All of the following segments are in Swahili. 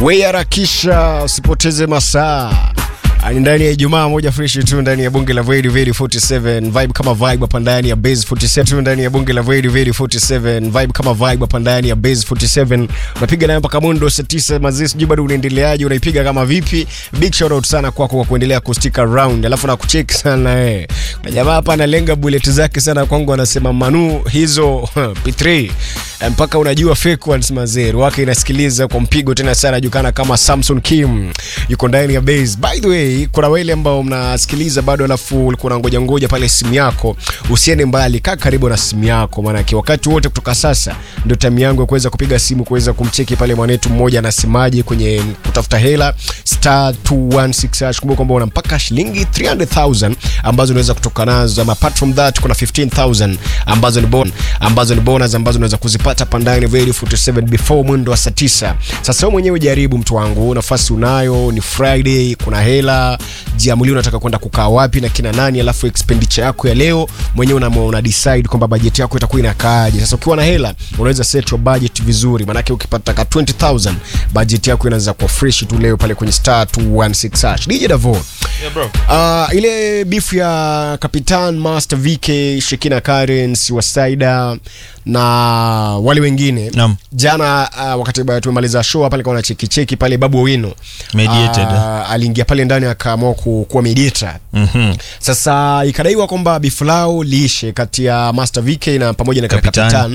we harakisha usipoteze masaa ni ndani ya Ijumaa moja fresh tu ndani ya bunge la Void Void 47 vibe kama vibe hapa ndani ya Base 47 tu ndani ya bunge la Void Void 47 vibe kama vibe hapa ndani ya Base 47 unapiga nayo mpaka mundo saa 9 mazee, sijui bado unaendeleaje, unaipiga kama vipi? Big shout out sana kwako kwa kuendelea kustick around, alafu na kucheck sana eh. Na jamaa hapa analenga bullet zake sana kwangu, anasema Manu hizo P3 mpaka unajua fake ones mazee, wake inasikiliza kwa mpigo tena sana, anajulikana kama Samson Kim, yuko ndani ya Base. By the way kuna wale ambao mnasikiliza bado, alafu ulikuwa unangoja ngoja pale simu yako, usiende mbali, kaa karibu na simu yako, maanake wakati wote kutoka sasa ndio time yangu ya kuweza kupiga simu kuweza kumcheki pale mwanetu mmoja anasemaje kwenye kutafuta hela star 216 hash. Kumbuka kwamba una mpaka shilingi 300,000 ambazo unaweza kutoka nazo, ama apart from that kuna 15,000 ambazo ni bon ambazo ni bonus ambazo unaweza kuzipata pandani Very 47 before mwendo wa saa 9. Sasa wewe mwenyewe jaribu, mtu wangu, nafasi unayo, ni Friday, kuna hela jiamulie unataka kwenda kukaa wapi na kina nani, alafu expenditure yako ya leo mwenyewe una, una decide kwamba budget yako itakuwa inakaaje. Sasa ukiwa na hela unaweza set your budget vizuri, maanake ukipata ka 20000 budget yako inaanza kuwa fresh tu leo pale kwenye star 216 hash. DJ Davo Yeah, bro. Uh, ile beef ya Kapitan Master VK Shekina Karens Wasaida na wale wengine Naam. jana uh, wakati ba- tumemaliza show pale kwa cheki cheki pale Babu Owino Mediated. uh, aliingia pale ndani akaamua ku- kuwa mediator Mhm. sasa ikadaiwa kwamba bifu lao liishe kati ya Master VK na pamoja na Kapitan. Kapitan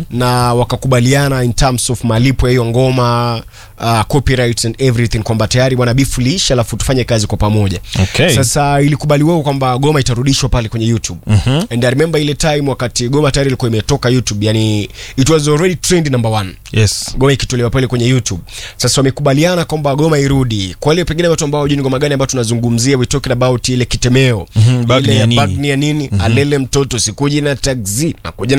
na wakakubaliana in terms of malipo ya hiyo ngoma uh, copyrights and everything kwamba tayari bwana bifu liishe, alafu tufanye kazi kwa pamoja. Okay. Sasa ilikubaliwa kwamba goma itarudishwa pale kwenye YouTube. And I remember ile time wakati goma tayari ilikuwa imetoka YouTube, yani it was already trend number one Yes. goma ikitolewa pale kwenye YouTube. Sasa wamekubaliana kwamba goma irudi. Kwa wale pengine watu ambao hawajui ni ngoma gani ambayo tunazungumzia, we talking about ile kitemeo Mhm, bag ile ni ya ya nini? bag ni ya nini, alele mtoto sikuji na taxi nakuja